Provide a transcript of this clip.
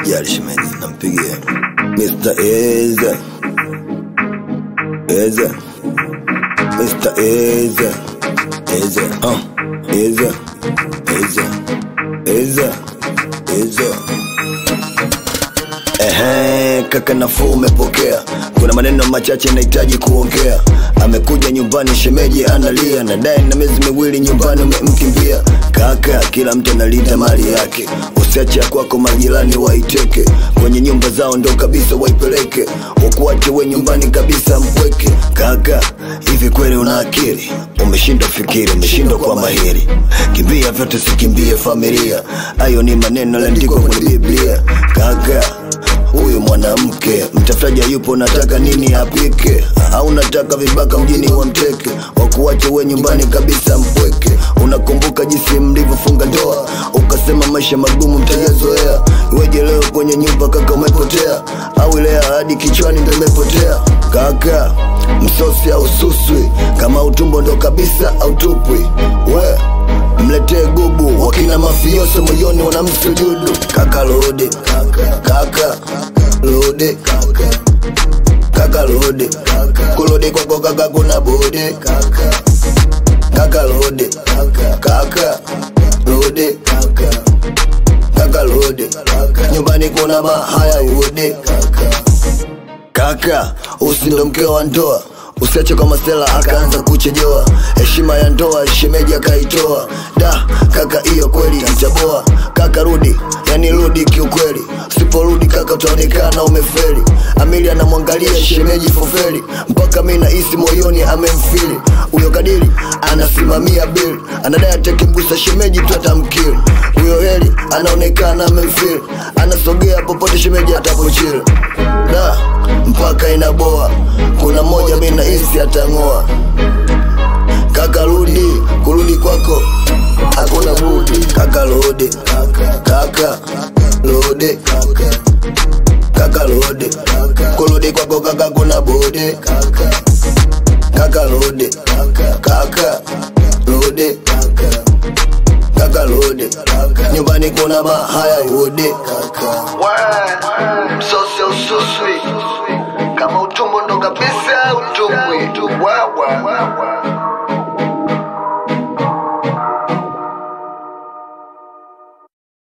usijali shemeji, nampigia Mr. Eze Eze Mr. Eze Eze uh. Eze Eze Eze Eze Ehe, kaka nafuu umepokea. Kuna maneno machache nahitaji kuongea. Amekuja nyumbani, shemeji analia, nadai na miezi miwili nyumbani umemkimbia. Kaka, kila mtu analinda mali yake, usiache ya kwako majirani waiteke, kwenye nyumba zao ndo kabisa waipeleke, wakuache we nyumbani kabisa mpweke. Kaka, hivi kweli una akili? Umeshindwa fikiri, umeshindwa kwa mahiri. Kimbia vyote, sikimbie familia. Hayo ni maneno yaliandikwa kwenye Biblia. Kaka, huyu mwanamke mtafutaji yupo, nataka nini apike? Au nataka vibaka mjini wamteke, wakuache we nyumbani kabisa mpweke. Unakumbuka jinsi mlivyofunga ndoa, ukasema maisha magumu mtayazoea. Iweje leo kwenye nyumba kaka umepotea? Au ile ahadi kichwani ndo imepotea? Kaka, msosi au suswi, kama utumbo ndo kabisa au tupwi we mletee gubu wakina mafioso moyoni wanamsujudu kaka lode kaka lode kaka lode kulode kwako kaka kuna bode kaka lode kaka lode kaka lode nyumbani kuna mahaya uode kaka usindo mkeo wa ndoa usiache kwa masela akaanza kuchejewa heshima ya ndoa shemeji akaitoa da kaka hiyo kweli itaboa kaka rudi yani rudi kiukweli usiporudi kaka utaonekana umefeli amili anamwangalia shemeji fofeli mpaka mi nahisi moyoni amemfili huyo kadiri anasimamia bili anadai atakimgusa shemeji tu atamkili huyo heli anaonekana amemfili anasogea popote shemeji atapochili da mpaka inaboa kuna moja mi nahisi atang'oa kaka rudi kurudi kwako hakuna budi kaka lode kaka lode kaka lode kurudi kwako kaka kuna bode kaka lode kaka lode kaka lode nyumbani kuna mahaya uode Word.